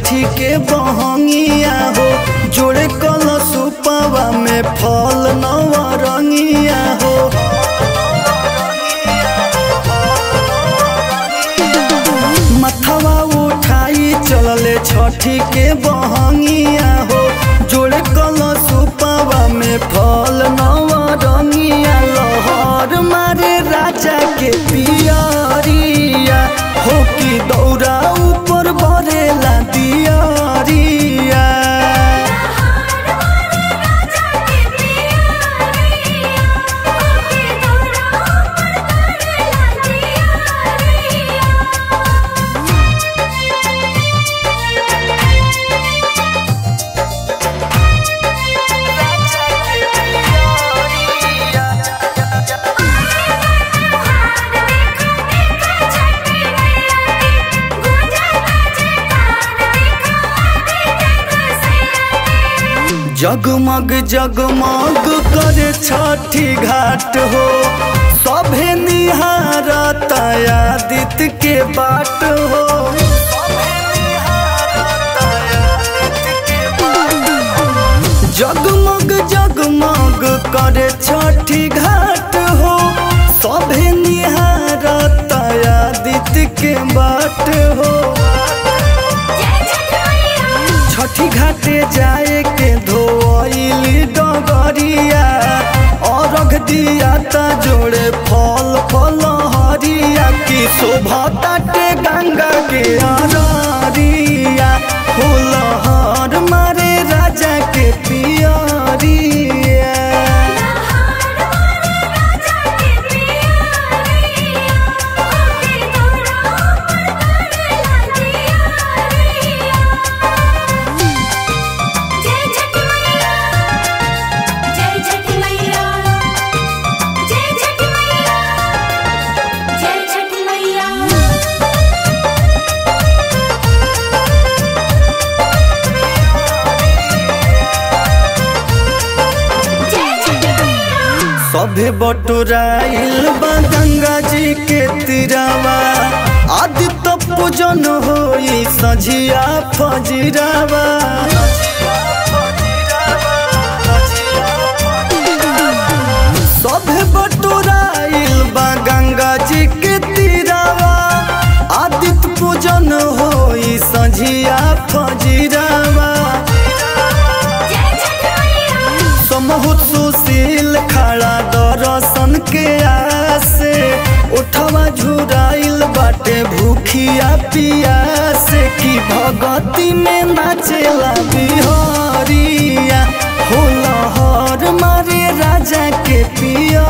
छठी के बहंगिया हो जोड़े कल सुपवा में फल नवरंगिया हो मथवा उठाई चलले छठी के बहंगिया हो जोड़े कल सुपवा में फल नवरंगिया लहर मारे राजा के पियरिया हो कि दौरा ऊपर बरेला दियरिया जगमग जगमग करे छठी घाट हो सभे निहारत आदित्य के बाट हो जगमग जगमग करे छठी घाट हो सभे निहारत आदित्य के बाट हो छठी घाटे जाए के धोइली डगरिया अरघ दिया ता जोड़े फल फल हरिया की शोभा ताटे गंगा के अरिया फूलहर मारे राजा के पियरिया जय छठी मैया जय छठी मैया जय छठी मैया जय छठी मैया जय छठी मैया सभे बटोराइल बा गंगा जी के तीरावा आदित्य पूजन होई सझिया फजिरावा सभे बटोराइल बा गंगा जी के तीरावा आदित्य पूजन होई सझिया फजिरावा जय छठी मैया समहुत सुशील खड़ा दर्शन के आसे उठवा झुराइल बाटे भूखिया पियासे की भगती में नाचेला बिहरिया हो लहर मारे राजा के पियरिया